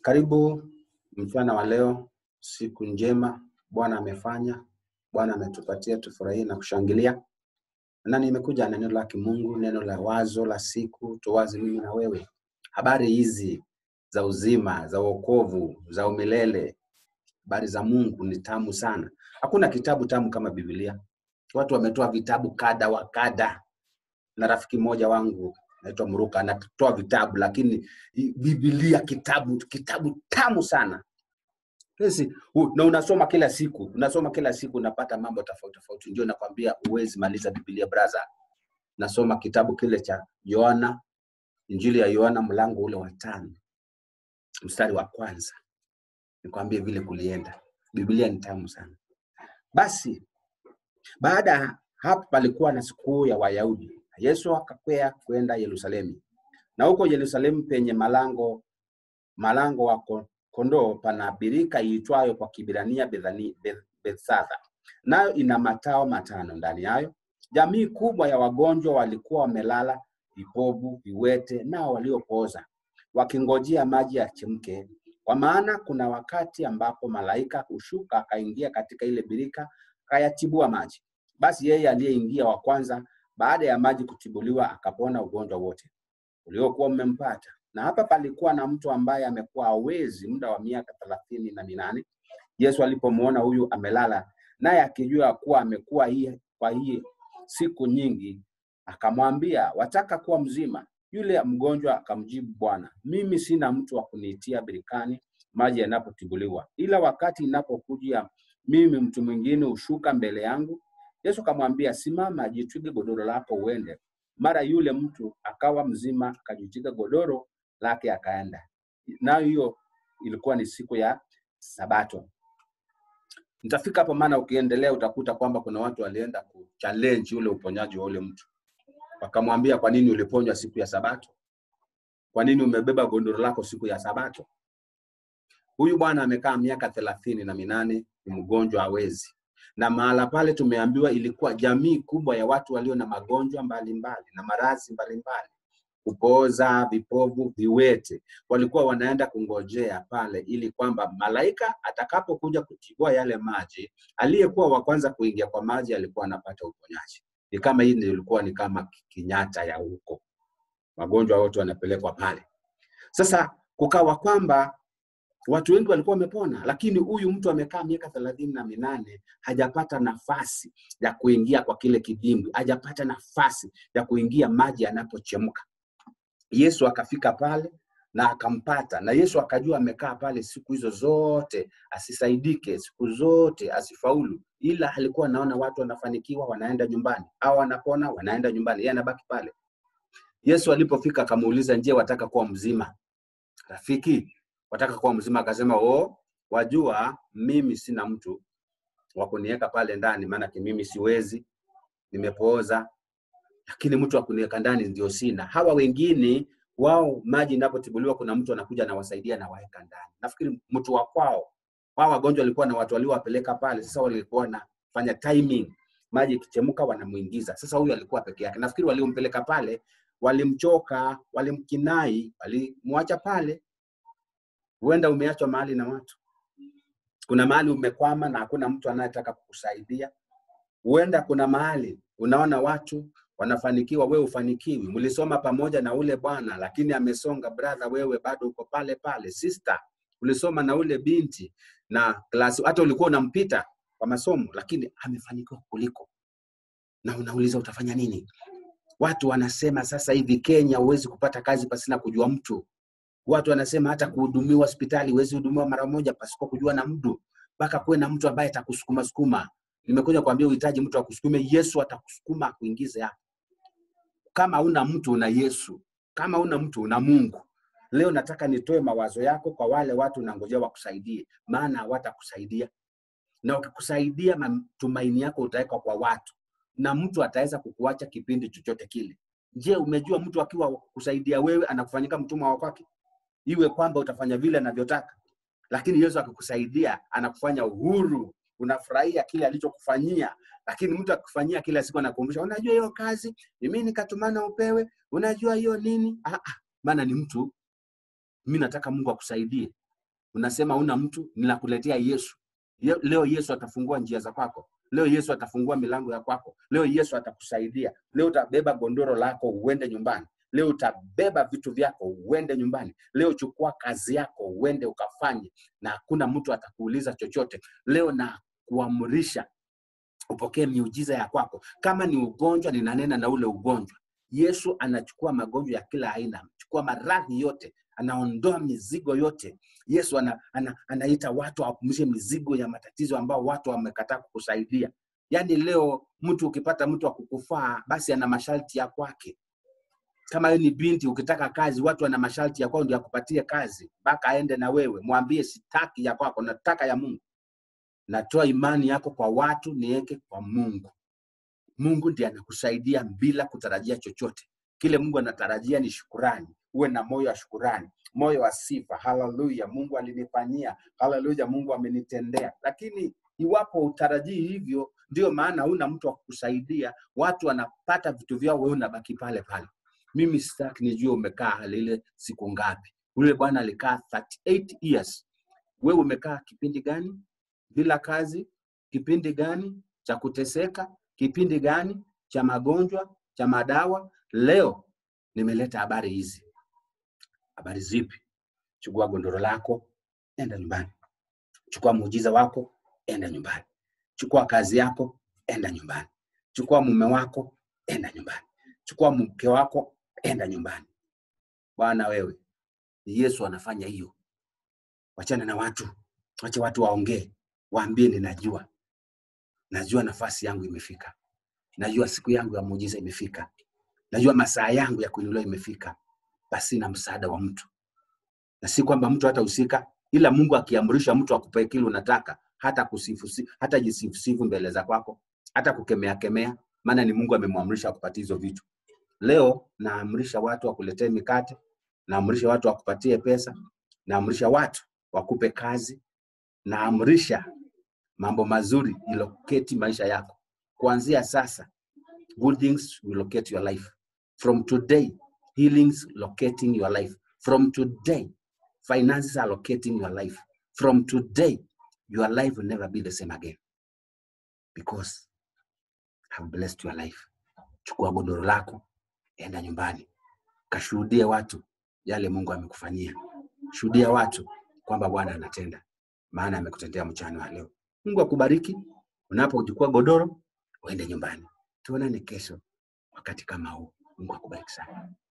Karibu mchana wa leo, siku njema Bwana amefanya, Bwana ametupatia tufurahie na kushangilia. Na nimekuja na neno la kimungu, neno la wazo la siku, tuwaze mimi na wewe. Habari hizi za uzima, za wokovu, za umilele, habari za Mungu ni tamu sana. Hakuna kitabu tamu kama Biblia. Watu wametoa vitabu kada wa kada, na rafiki mmoja wangu naitwa Mruka anatoa vitabu, lakini i- Biblia kitabu kitabu tamu sana Sisi, u- na unasoma kila siku, unasoma kila siku, unapata mambo tofauti tofauti. Ndio nakwambia huwezi maliza Biblia brother. Nasoma kitabu kile cha Yohana, Injili ya Yohana mlango ule wa tano mstari wa kwanza, nikwambie vile kulienda. Biblia ni tamu sana. Basi baada ya hapo palikuwa na sikukuu ya Wayahudi. Yesu akakwea kwenda Yerusalemu, na huko Yerusalemu penye malango malango wa ko- kondoo pana birika iitwayo kwa Kibrania Bethani- Beth- Bethesda, nayo ina matao matano ndani yayo. Jamii kubwa ya wagonjwa walikuwa wamelala, vipofu, viwete, nao waliopooza, wakingojea maji yachemke. Kwa maana kuna wakati ambapo malaika hushuka akaingia katika ile birika akayatibua maji. Basi yeye aliyeingia wa kwanza baada ya maji kutibuliwa akapona ugonjwa wote uliokuwa umempata. Na hapa palikuwa na mtu ambaye amekuwa hawezi muda wa miaka thelathini na minane. Yesu alipomwona huyu amelala, naye akijua kuwa amekuwa hii kwa hii siku nyingi, akamwambia, wataka kuwa mzima? Yule mgonjwa akamjibu, Bwana, mimi sina mtu wa kuniitia birikani maji yanapotibuliwa, ila wakati inapokuja mimi mtu mwingine hushuka mbele yangu. Yesu akamwambia, simama, jitwike godoro lako uende. Mara yule mtu akawa mzima, akajitwika godoro lake akaenda. Nayo hiyo ilikuwa ni siku ya Sabato. Nitafika hapo, maana ukiendelea utakuta kwamba kuna watu walienda kuchallenge ule uponyaji wa ule mtu, wakamwambia, kwa nini uliponywa siku ya Sabato? Kwa nini umebeba godoro lako siku ya Sabato? Huyu bwana amekaa miaka thelathini na minane, ni mgonjwa, hawezi na mahala pale tumeambiwa ilikuwa jamii kubwa ya watu walio na magonjwa mbalimbali na maradhi mbalimbali, kupooza, vipovu, viwete, walikuwa wanaenda kungojea pale, ili kwamba malaika atakapokuja kutibua yale maji, aliyekuwa wa kwanza kuingia kwa maji alikuwa anapata uponyaji. Ni kama hii ndio ilikuwa ni kama Kenyatta ya huko, wagonjwa wote wanapelekwa pale. Sasa kukawa kwamba watu wengi walikuwa wamepona, lakini huyu mtu amekaa miaka thelathini na minane hajapata nafasi ya kuingia kwa kile kidimbwi, hajapata nafasi ya kuingia maji yanapochemka. Yesu akafika pale na akampata, na Yesu akajua amekaa pale siku hizo zote asisaidike, siku zote asifaulu, ila alikuwa anaona watu wanafanikiwa, wanaenda nyumbani, au wanapona, wanaenda nyumbani, yeye anabaki pale. Yesu alipofika akamuuliza, je, wataka kuwa mzima? Rafiki, wataka kuwa mzima? Akasema, oh, wajua mimi sina mtu wa kuniweka pale ndani, maanake mimi siwezi, nimepooza, lakini mtu wa kuniweka ndani ndio sina. Hawa wengine wao, maji inapotibuliwa, kuna mtu anakuja anawasaidia na waeka ndani. Nafikiri mtu wa kwao, wao wagonjwa walikuwa na watu waliowapeleka pale, sasa walikuwa wanafanya timing, maji ikichemka wanamuingiza. Sasa huyu alikuwa peke yake. Nafikiri waliompeleka pale walimchoka, walimkinai, walimwacha pale. Huenda umeachwa mahali na watu, kuna mahali umekwama na hakuna mtu anayetaka kukusaidia. Huenda kuna mahali unaona watu wanafanikiwa, wewe ufanikiwi. Mlisoma pamoja na ule bwana, lakini amesonga. Brother, wewe bado uko pale pale. Sister, ulisoma na ule binti na klasi, hata ulikuwa unampita kwa masomo, lakini amefanikiwa kuliko, na unauliza utafanya nini? Watu wanasema sasa hivi Kenya huwezi kupata kazi pasina kujua mtu. Watu wanasema hata kuhudumiwa hospitali huwezi hudumiwa mara moja pasipo kujua na mtu, mpaka kuwe na mtu ambaye atakusukuma sukuma. Nimekuja kuambia uhitaji mtu akusukume. Yesu atakusukuma akuingize hapo. Kama una mtu una Yesu, kama una mtu una Mungu. Leo nataka nitoe mawazo yako kwa wale watu unangojea wakusaidie, maana hawatakusaidia na ukikusaidia, matumaini yako utaweka kwa watu, na mtu ataweza kukuacha kipindi chochote kile. Je, umejua mtu akiwa kusaidia wewe anakufanyika mtumwa wa kwake, iwe kwamba utafanya vile anavyotaka, lakini Yesu akikusaidia anakufanya uhuru, unafurahia kile alichokufanyia. Lakini mtu akikufanyia kila siku anakumbusha, unajua hiyo kazi ni mimi nikatumana upewe, unajua hiyo nini? Ah, ah, maana ni mtu. Mimi nataka Mungu akusaidie unasema una mtu, ninakuletea Yesu. Ye- Leo Yesu atafungua njia za kwako. Leo Yesu atafungua milango ya kwako. Leo Yesu atakusaidia. Leo utabeba gondoro lako uende nyumbani. Leo utabeba vitu vyako uende nyumbani. Leo chukua kazi yako uende ukafanye, na hakuna mtu atakuuliza chochote. Leo na kuamrisha upokee miujiza ya kwako. Kama ni ugonjwa, ninanena na ule ugonjwa. Yesu anachukua magonjwa ya kila aina, anachukua maradhi yote, anaondoa mizigo yote. Yesu ana, ana, anaita watu wapumzishe mizigo ya matatizo ambao watu wamekataa kukusaidia. Yaani leo mtu ukipata mtu wa kukufaa, basi ana masharti ya kwake. Kama wewe ni binti, ukitaka kazi, watu wana masharti ya kwao ndio akupatie kazi, mpaka aende na wewe. Mwambie sitaki ya kwako, nataka ya Mungu. Natoa imani yako kwa watu, niweke kwa Mungu. Mungu ndiye anakusaidia bila kutarajia chochote. Kile Mungu anatarajia ni shukurani. Uwe na moyo wa shukurani, moyo wa sifa. Haleluya, Mungu alinifanyia. Haleluya, Mungu amenitendea. Lakini iwapo utarajii hivyo, ndio maana huna mtu wa kukusaidia. Watu wanapata vitu vyao, wewe unabaki pale pale. Mimi sitaki nijue umekaa hali ile siku ngapi. Yule bwana alikaa 38 years. Wewe umekaa kipindi gani bila kazi? Kipindi gani cha kuteseka? Kipindi gani cha magonjwa, cha madawa? Leo nimeleta habari hizi. Habari zipi? Chukua gondoro lako, enda nyumbani. Chukua muujiza wako, enda nyumbani. Chukua kazi yako, enda nyumbani. Chukua mume wako, enda nyumbani. Chukua mke wako, enda nyumbani. Bwana wewe, ni Yesu anafanya hiyo. Wachana na watu, wache watu waongee, waambie ninajua, najua nafasi yangu imefika, najua siku yangu ya muujiza imefika, najua masaa yangu ya kuinuliwa imefika, basi na msaada wa mtu, na si kwamba mtu hatahusika, ila Mungu akiamrisha mtu akupe kile unataka, hata kusifu, si- hata jisifusifu mbele za kwako, hata kukemea kemea, maana ni Mungu amemwamrisha akupatie hizo vitu. Leo naamrisha watu wakuletee mikate, naamrisha watu wakupatie pesa, naamrisha watu wakupe kazi, naamrisha mambo mazuri iloketi maisha yako. Kuanzia sasa, good things will locate your life. From today, healings locating your life. From today, finances are locating your life. From today, your life will never be the same again because I've blessed your life. Chukua godoro lako, enda nyumbani, kashuhudie watu yale Mungu amekufanyia. Shuhudia watu kwamba Bwana anatenda, maana amekutendea mchana wa leo. Mungu akubariki. Unapochukua godoro, uende nyumbani. Tuonane kesho wakati kama huu. Mungu akubariki sana.